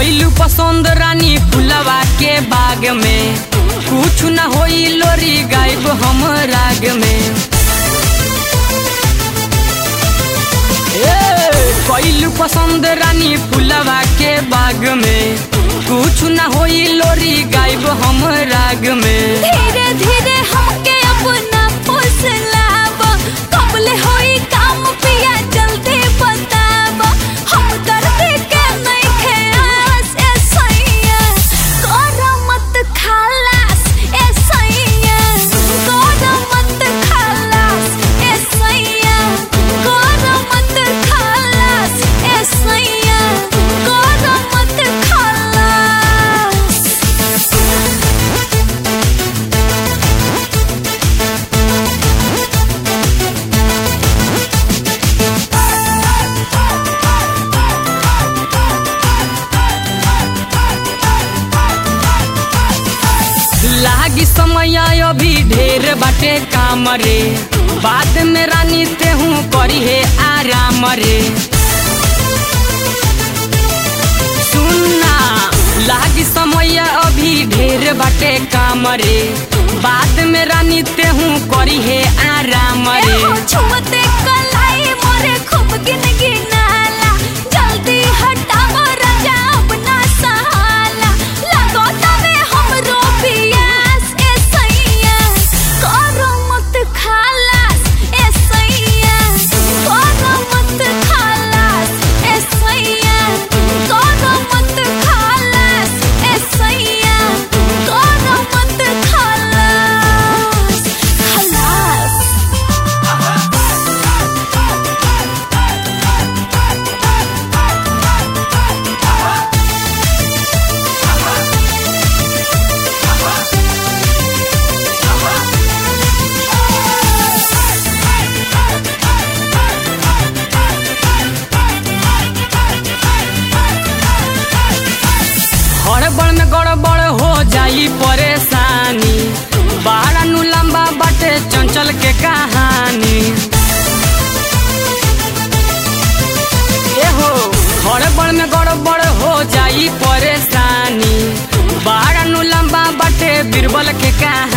कैलू पसंद रानी फुलवा के बाग में कुछ न होई लोरी गायब हम राग में ए, कैलू पसंद रानी फुलवा के बाग में कुछ न होई लोरी गायब हम राग में धीरे धीरे हमके अपना फुसलाब कबले होई काम पिया जल्दी बताब हम दर्द के नहीं खेस ए सैया कर मत खलास ए सैया कर मत खलास ए सैया कर मत खलास ए सैया कर मत खलास लागी समय अभी ढेर बाटे काम रे बाद में रानी तेहू करी है आराम रे सुनना लागी समय अभी ढेर बाटे काम रे बाद में रानी तेहू करी है आराम रे एहो छुमते कलाई मोरे खूब गिन गिनाला जल्दी हटाओ राजा अपना सहाला लगो तवे हमरो पियास ए सैया करो मत खालास ए सैया करो मत खालास ए सैया करो मत खालास ए सैया करो मत खालास खलास हड़बड़ में गड़बड़ हो जाई परेशानी बाड़ा नु लंबा बाटे चंचल के कहानी एहो हड़बड़ में गड़बड़ हो जाई परेशानी बाड़ा नु लंबा बाटे बीरबल के कहानी